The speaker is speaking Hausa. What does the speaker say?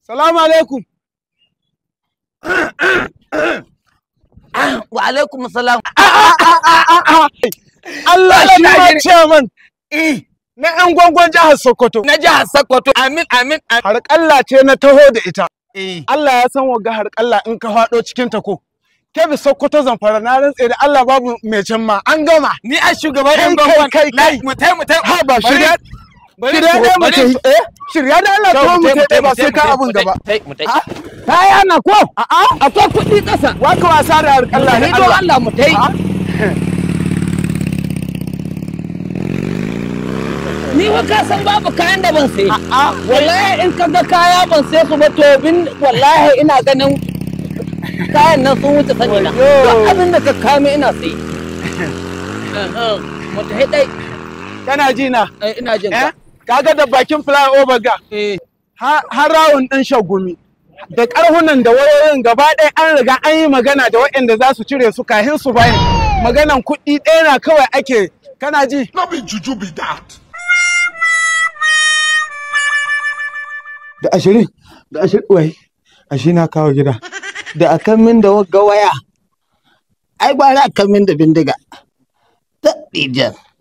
Salamu alaikum. wa alaikum salam Allah shi ma Najeriya. chairman eh na 'yan gwangwan jihar Sokoto. na jihar Sokoto amin amin amin. Harƙalla ce na taho da ita. eh Allah ya san wagga harƙalla in ka faɗo cikin ta ko. Kebe Sokoto zamfara na rantse da Allah babu mai can ma an gama. ni a shugaban Kai, yan kai, gwangwan kai, kai. mu tai mu tai Ha ba Bari- shirya bari shirya to- ɗaya mu bari tafi. to- Eh shirya da Allah to ta mu tai, tafi tai, ba tai, sai ka tai, abun mu tai, gaba. tai, mu tai. Ah, kaya na ko A'a akwai kuɗi ƙasa waka wasa da harƙalla ni da don Allah. Allah mu tai Ah. ni wa ka san babu kayan da ban sai A'a wallahi in ka ga kaya ban sai su ba to bin wallahi ina ganin kayan nan sun wuce sani na Wayyo. duk abin da ka kame ina sai mu tai dai kana ji na. Eh, ina jin Eh ka kaga da bakin flyover ga. eh har rawun ɗin shagumi da ƙarhunan da wayoyin gaba ɗaya an riga an yi magana da waɗanda za su cire su kahin su bayan maganan kuɗi ɗaya na kawai ake kana ji No be juju be that. da ashirin da ashirin wai ashi na kawo gida da akan min da wagga waya ai gwara akan min da bindiga ta ɗijan